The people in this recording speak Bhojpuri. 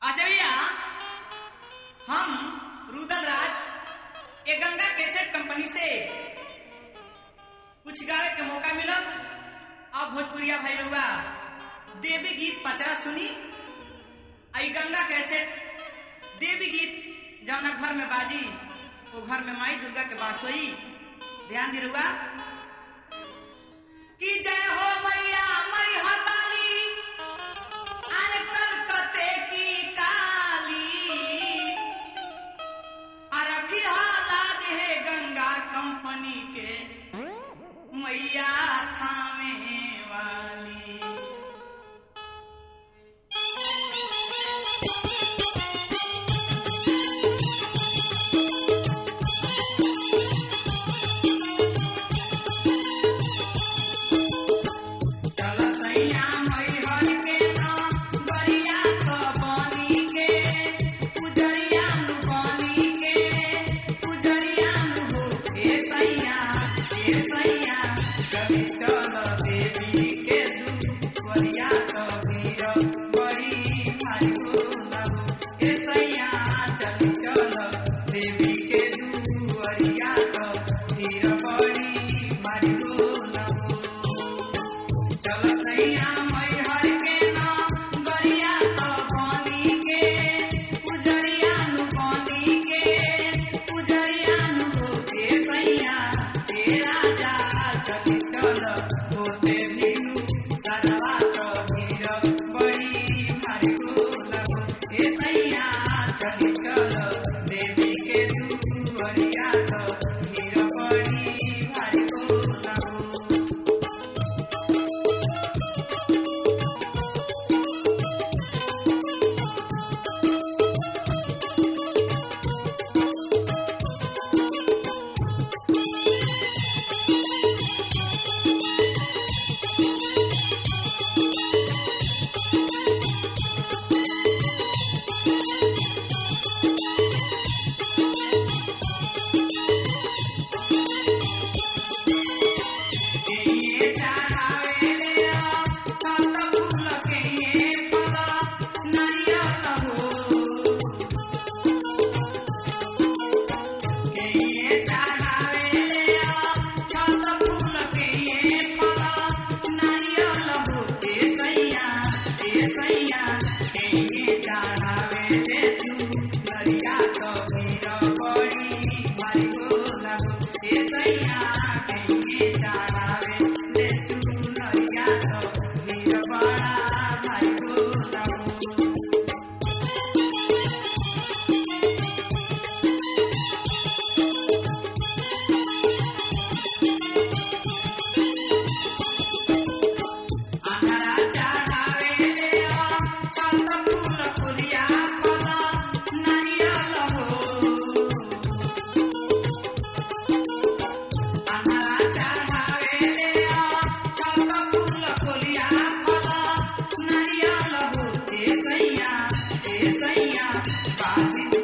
अच्छा भैया हम रुदल राज ये गंगा कैसेट कंपनी से कुछ गावे के मौका मिला अब भोजपुरिया भाई रहुआ देवी गीत पचरा सुनी आई गंगा कैसेट देवी गीत जौना घर में बाजी वो घर में माई दुर्गा के बास होई ध्यान दी रहुआ कि जय हो मैया मई हलाली अरे कलकत्ते की काली अरखी हालात है गंगा कंपनी के मैया थामे वाली चल सैया मैहर के नाम बरिया तो बनी के पुजरिया नु बनी के पुजरिया नु हो ए सैया ए सैया कभी चल देवी के दू बरिया तो वीर बड़ी भाई बोला ए सैया चल चल देवी के दू बरिया तो वीर बड़ी भाई बोला चल सैया मैहर के नाम बरिया तो बनी के पुजरिया नु बनी के पुजरिया नु होके सैया हे राजा चली चल होते भीनु सरवा तो भीर बड़ी भारी गोला हे सैया चली चल देवी के दुआरिया तो भीर बड़ी भारी गोला केये चढ़ावे ले आ, छत फूल केये फल, नारियल हो। केये चढ़ावे ले आ, छत फूल केये फल, नारियल हो। ए सैया, ए सैया, केये चढ़ावे ले तू, नरिया तो भीर बड़ी भारी गोला हो। ए सैया, केये चढ़ावे ले तू, नरिया तो भीर बड़ा भारी गोला हो। अंधारा चढ़ावे ले आ, छत फूल फुलिया फल, नारियल हो। अंधारा चढ़ावे ले आ, छत फूल फुलिया फल, नारियल हो। ए सैया, ए सैया, बाजी